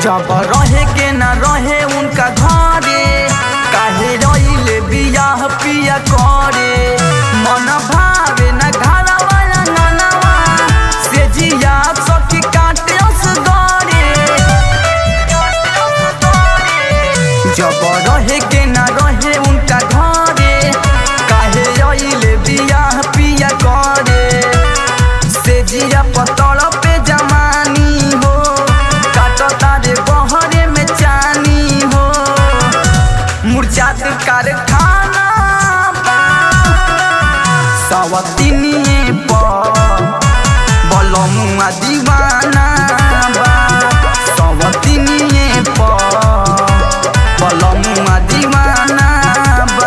जब रहे के न रहे उनका घरे काहे रहिले बियाह पिया करे मन भावे न घरा वाला ननवा से जिया सखी काटे उस गरे जब रहे के न रहे उनका घरे काहे रहिले बियाह पिया करे से जिया पतड़ पे जमानी हो काटता रे बहरे में चानी हो मुरझात कारखाना बा सवतिनिए पर बलमुआ दीवाना बा सवतिनिए पर बलमुआ दीवाना बा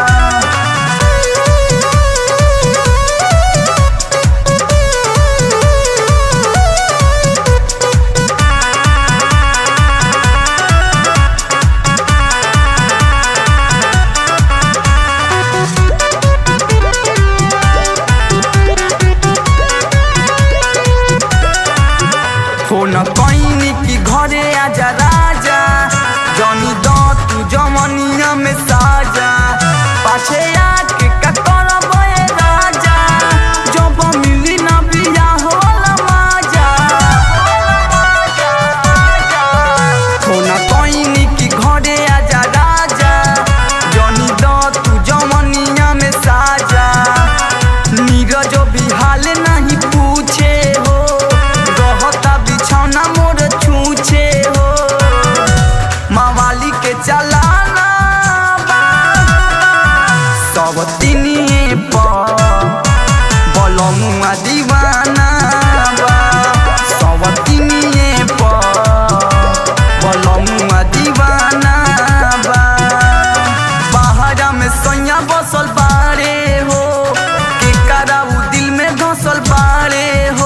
फोन कैनी की घरे आजा राजा जनी द तू जमनिया में साजा पाछे आके का करब ए राजा जब मिली ना बिया होला माजा फोन कैनी की घरे आजा राजा जनी द तू जमनिया में साजा नीरज भी हाल नहीं पूछे हो रहता बिछौना मोर छूछे हो मावाली के चलाना बा सब तिनिए पर बलमुआ दीवाना बा सब तिनिए पर बलमुआ दीवाना बा बाहरा में सैया बसल बारे हो के कराऊ दिल में धसल बारे हो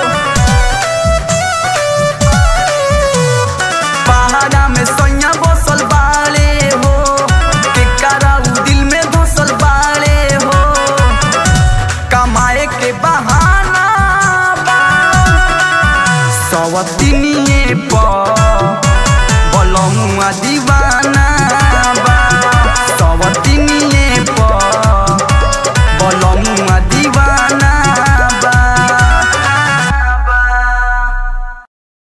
पहाड़ा में सैया बसल बारे हो के कराऊ दिल में धसल बारे हो कमाए के बहाना बा सवतिनिए पर